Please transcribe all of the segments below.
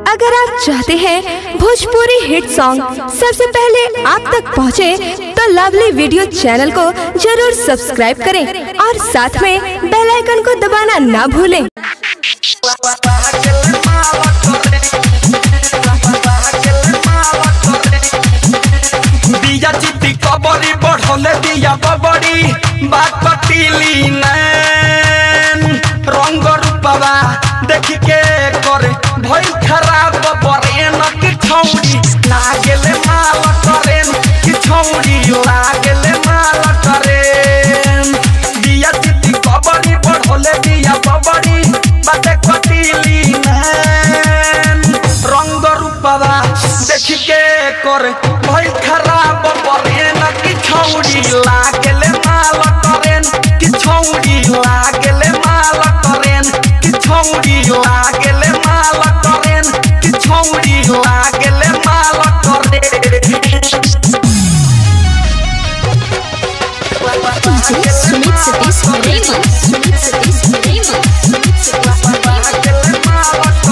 अगर आप चाहते हैं भोजपुरी हिट सॉन्ग सबसे पहले आप तक पहुंचे, तो लवली वीडियो चैनल को जरूर सब्सक्राइब करें और साथ में बेल आइकन को दबाना ना भूलें दिया चिट्टी कबरी बढ़ले दिया बबड़ी बात पतीली नैन रंग रूपवा देख के करे भई खराब बरेन की छौड़ी लागेले माल करेन की छौड़ी लागेले माल करेन दिया चिट्टी कबरी बढ़ले दिया बबड़ी बात पतीली नैन रंग रूपवा देख के करे भई खराब बरेन की छौड़ी लागेले माल करेन की छौड़ी लागेले माल करेन की छौड़ी लागेले माल करेन की छौड़ी लागेले माल करेन DJ Sumit Satish Raymond. Sumit Satish Raymond. Sumit Satish Raymond.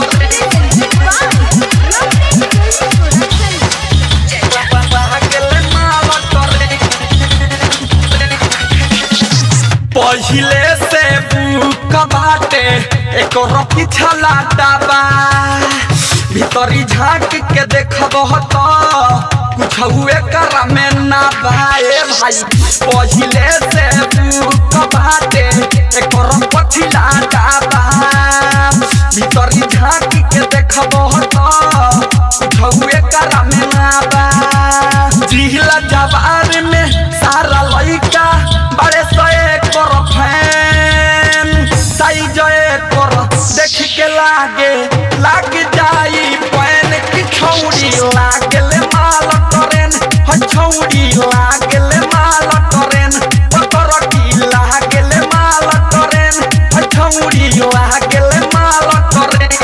पहिले से बुक बाटे एक पीछा लाटाबा भीतरी झांक के देखब तो कुछ हुए कर में ना भाए भाई पहिले से बुक बाटे एक पछिला डाबा भीतरी झांक के देखब तो कुछ हुए कर में ना बा जिहला जवार में सारा लइका बड़े सए कर फैन साइज कर देख के लागे लाग जाई पैन की छौड़ी लागले माल करेन ह छौड़ी लागले माल करेन पतर की लागले माल करेन ह छौड़ी लागले माल करेन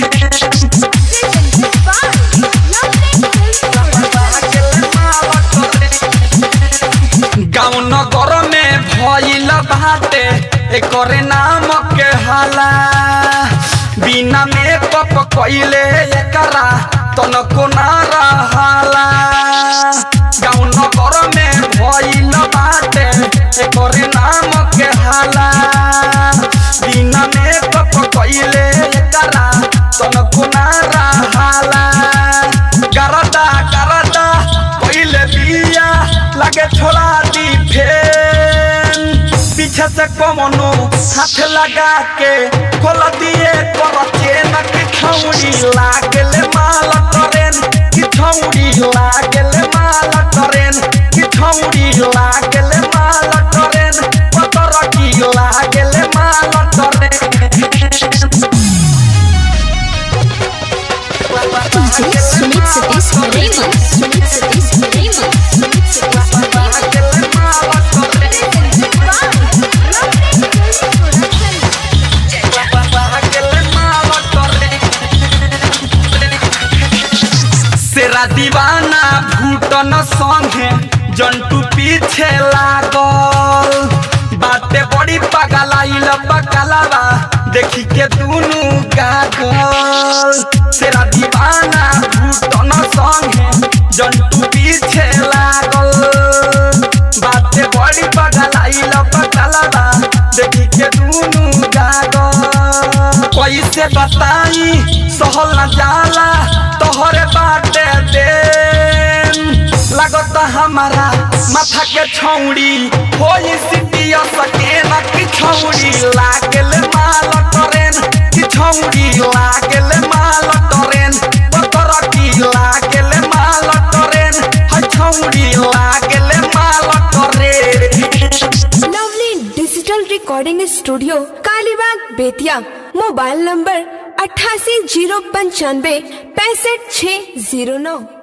गाँव नगर में भइल बाटे एकरे नाम के हाला बिना मेकअप कइले एकरा तनको ना रहाला गाँव नगर में भइल बाटे एकरे नाम के हाला बिना मेकअप कइले एकरा तनको ना रहाला गरदा गरदा पहले बिया लगे छोड़ा दी फेन पीछे से कमनो हाथ लगा के खोल दिए कर चेन की छौड़ी लागले माल करेन की छौड़ी लागले माल करेन की छौड़ी लागले माल करेन पतर की लागले माल करेन DJ Sumit Satish Raymond. Sumit Satish Raymond. Sumit Satish Raymond. सेरा दीवाना भूटन संगे जंटू पीछे लागल बाटे बड़ी पगलाइल पगलावा देखी के दुनु गागल सेरा दीवाना भूटन संगे जंटू पीछे लागल बाटे बड़ी पगलाइल पगलावा देखी के दुनु गागल कैसे बताई सहल न जाला तोहरे बाटे देन लगता हमारा माथा के छौड़ी होई सिटिया सके न कि छौड़ी लागल माल करेन कि छौड़ी लागल माल करेन पतर की लागल माल करेन ह छौड़ी लागल माल करेन lovely digital recording studio Kalibagh Bettiah mobile number अट्ठासी जीरो पंचानवे पैंसठ छः जीरो नौ